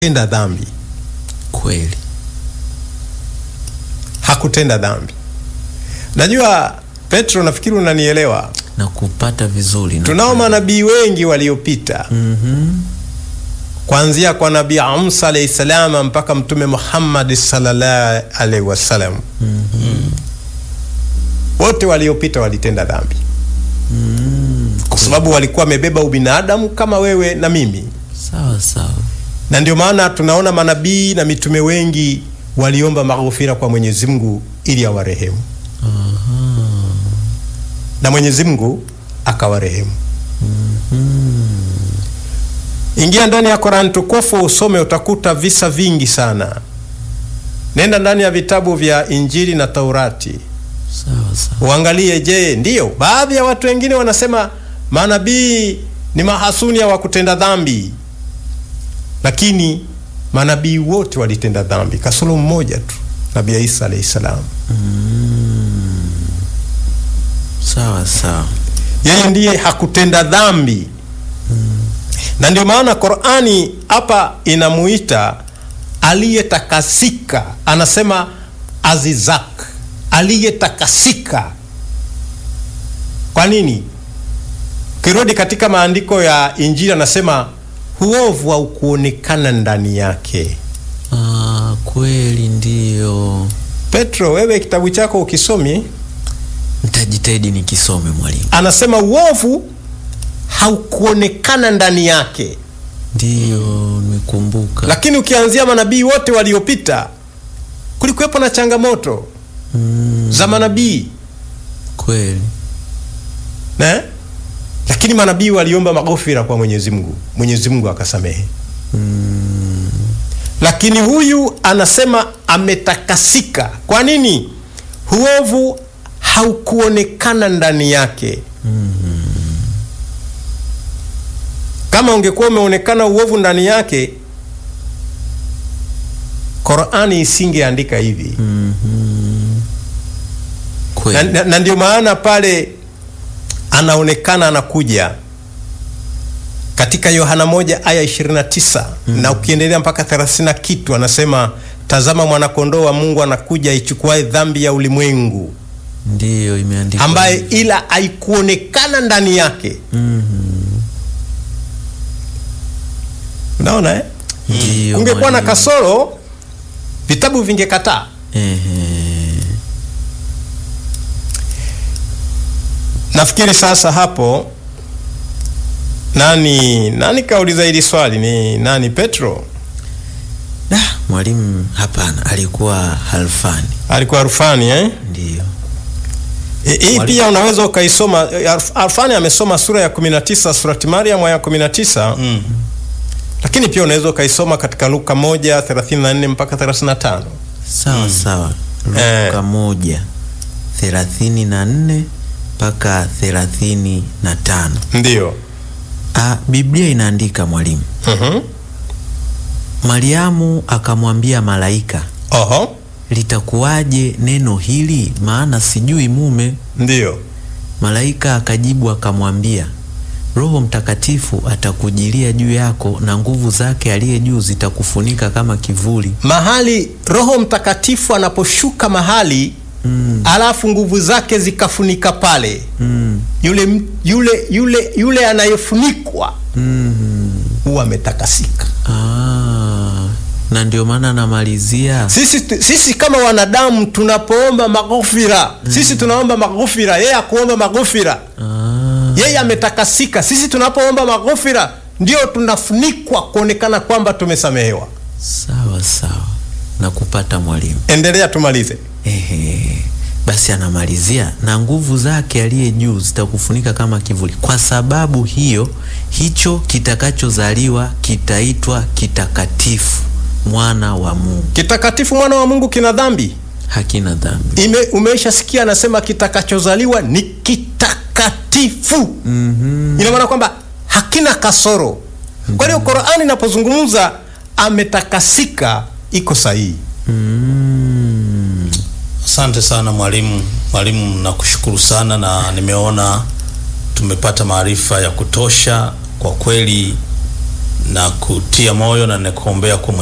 tenda dhambi, Kweli. hakutenda dhambi. Najua Petro, nafikiri unanielewa. Na kupata vizuri na Tunao manabii wengi waliopita Mhm. kuanzia kwa Nabii Musa alayhi salam mpaka Mtume Muhammad sallallahu alaihi wasallam. Wote waliopita walitenda dhambi kwa sababu walikuwa wamebeba ubinadamu kama wewe na mimi, Sawa sawa. na ndio maana tunaona manabii na mitume wengi waliomba maghfira kwa Mwenyezi Mungu ili awarehemu, na Mwenyezi Mungu akawarehemu. Ingia ndani ya Qur'an tukufu usome, utakuta visa vingi sana. Nenda ndani ya vitabu vya Injili na Taurati Sawa sawa. uangalie. Je, ndiyo baadhi ya watu wengine wanasema manabii ni mahasunia wa kutenda dhambi, lakini manabii wote walitenda dhambi kasoro mmoja tu, Nabii Isa alayhi salam. Sawa sawa. Yeye ndiye hakutenda dhambi, na ndio maana Qur'ani hapa inamuita aliyetakasika, anasema azizak, aliyetakasika. Kwa nini? Ukirudi katika maandiko ya Injili anasema uovu haukuonekana ndani yake. Ah, kweli ndiyo. Petro, wewe kitabu chako ukisomi, Nitajitahidi nikisome mwalimu. anasema uovu haukuonekana ndani yake. Ndiyo, nimekumbuka. Lakini ukianzia manabii wote waliopita, kulikuwepo na changamoto Mm, za manabii kweli. ne? Lakini manabii waliomba maghfira kwa Mwenyezi Mungu, Mwenyezi Mungu akasamehe. Lakini huyu anasema ametakasika. Kwa nini? Uovu haukuonekana ndani yake. Kama ungekuwa umeonekana uovu ndani yake, Qur'ani isingeandika hivi. na, Kweli. na, na ndio maana pale anaonekana anakuja katika Yohana moja aya 29 na ukiendelea mpaka 30 na kitu, anasema tazama, mwanakondoo wa Mungu anakuja aichukuae dhambi ya ulimwengu, Ndiyo, imeandikwa. ambaye hivyo. ila haikuonekana ndani yake. Mhm. Unaona eh? Ndiyo, Ungekuwa na mwalimu. kasoro, vitabu vingekataa. Ehe. Nafikiri sasa hapo nani nani kauliza hili swali ni nani? Petro Da, mwalimu hapana, alikuwa Halfani. alikuwa Arfani eh? Ndiyo. E, hii Mwalimu. pia unaweza ukaisoma. Arf- Arfani amesoma sura ya 19 surati Mariam ya 19 Mm. lakini pia unaweza ukaisoma katika Luka 1 34 mpaka 35. Sawa sawa. Eh. Luka moja thelathini na nne mpaka thelathini na tano. Ndiyo. Ah, Biblia inaandika mwalimu, Mhm. Mariamu akamwambia malaika, Oho. litakuwaje neno hili, maana sijui mume? Ndiyo. Malaika akajibu akamwambia, Roho Mtakatifu atakujilia juu yako na nguvu zake aliye juu zitakufunika kama kivuli. Mahali Roho Mtakatifu anaposhuka mahali alafu nguvu zake zikafunika pale Mm. yule, m- yule, yule, yule anayefunikwa huwa ametakasika. Ah, na ndio maana namalizia Sisi, tu- sisi kama wanadamu tunapoomba maghfira sisi tunaomba maghfira, yeye akuomba maghfira, ah, yeye ametakasika. Sisi tunapoomba maghfira ndio tunafunikwa kuonekana kwamba tumesamehewa. sawa sawa na kupata mwalimu. Endelea, tumalize. Ehe, basi anamalizia na nguvu zake aliye juu zitakufunika kama kivuli. Kwa sababu hiyo, hicho kitakachozaliwa kitaitwa kitakatifu, mwana wa Mungu, Kitakatifu mwana wa Mungu kina dhambi hakina dhambi. ime umeishasikia anasema kitakachozaliwa ni kitakatifu. Ina maana kwamba hakina kasoro. Kwa hiyo Qur'ani inapozungumza ametakasika iko sahihi. Asante sana mwalimu. Mwalimu, nakushukuru sana na nimeona tumepata maarifa ya kutosha kwa kweli. na kutia moyo na nikuombea kwa